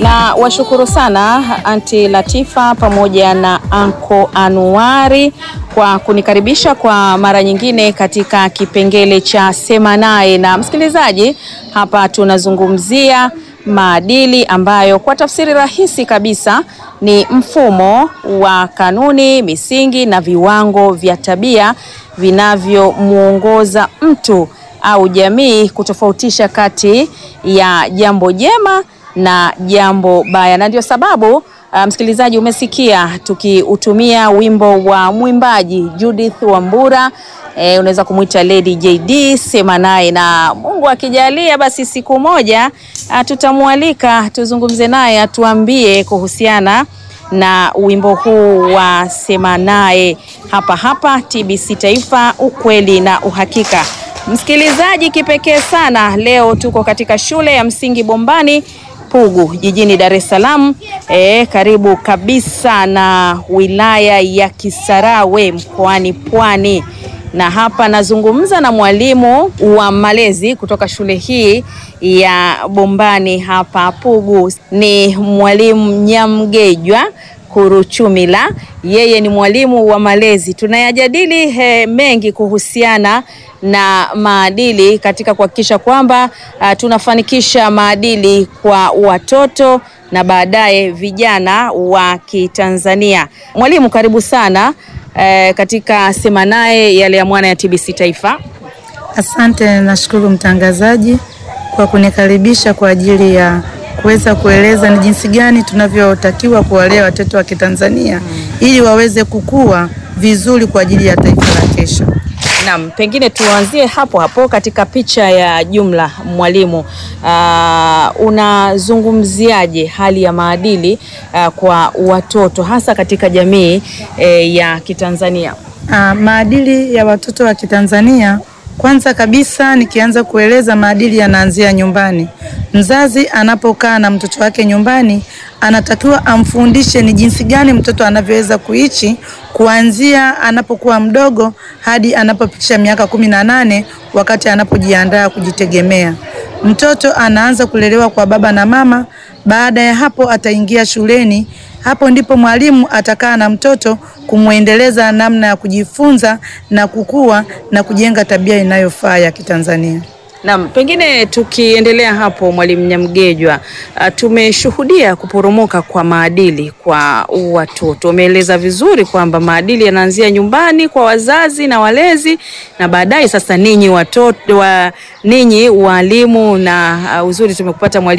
Na washukuru sana Anti Latifa pamoja na Anko Anuari kwa kunikaribisha kwa mara nyingine katika kipengele cha Sema Naye. Na msikilizaji, hapa tunazungumzia maadili ambayo kwa tafsiri rahisi kabisa ni mfumo wa kanuni, misingi na viwango vya tabia vinavyomwongoza mtu au jamii kutofautisha kati ya jambo jema na jambo baya, na ndio sababu uh, msikilizaji, umesikia tukiutumia wimbo wa mwimbaji Judith Wambura. E, unaweza kumwita Lady JD, Sema Naye, na Mungu akijalia basi siku moja tutamwalika tuzungumze naye atuambie kuhusiana na wimbo huu wa Sema Naye hapa hapa TBC Taifa, ukweli na uhakika. Msikilizaji kipekee sana, leo tuko katika shule ya msingi Bombani Pugu jijini Dar es Salaam, e, karibu kabisa na wilaya ya Kisarawe mkoani Pwani, na hapa nazungumza na mwalimu wa malezi kutoka shule hii ya Bombani hapa Pugu, ni mwalimu Nyamgejwa Kuruchumila. Yeye ni mwalimu wa malezi. Tunayajadili he, mengi kuhusiana na maadili katika kuhakikisha kwamba uh, tunafanikisha maadili kwa watoto na baadaye vijana wa Kitanzania. Mwalimu, karibu sana eh, katika Sema Naye yale ya mwana ya TBC Taifa. Asante, nashukuru mtangazaji kwa kunikaribisha kwa ajili ya kuweza kueleza ni jinsi gani tunavyotakiwa kuwalea watoto wa Kitanzania mm, ili waweze kukua vizuri kwa ajili ya taifa la kesho. Naam, pengine tuanzie hapo hapo katika picha ya jumla mwalimu. Uh, unazungumziaje hali ya maadili uh, kwa watoto hasa katika jamii eh, ya Kitanzania? Uh, maadili ya watoto wa Kitanzania kwanza kabisa nikianza kueleza maadili yanaanzia nyumbani. Mzazi anapokaa na mtoto wake nyumbani, anatakiwa amfundishe ni jinsi gani mtoto anavyoweza kuishi kuanzia anapokuwa mdogo hadi anapofikisha miaka kumi na nane wakati anapojiandaa kujitegemea. Mtoto anaanza kulelewa kwa baba na mama. Baada ya hapo ataingia shuleni. Hapo ndipo mwalimu atakaa na mtoto kumwendeleza namna ya kujifunza na kukua na kujenga tabia inayofaa ya Kitanzania. Naam, pengine tukiendelea hapo Mwalimu Nyamgejwa, uh, tumeshuhudia kuporomoka kwa maadili kwa watoto. Umeeleza vizuri kwamba maadili yanaanzia nyumbani kwa wazazi na walezi na baadaye sasa ninyi watoto wa ninyi walimu na uh, uzuri tumekupata mwalimu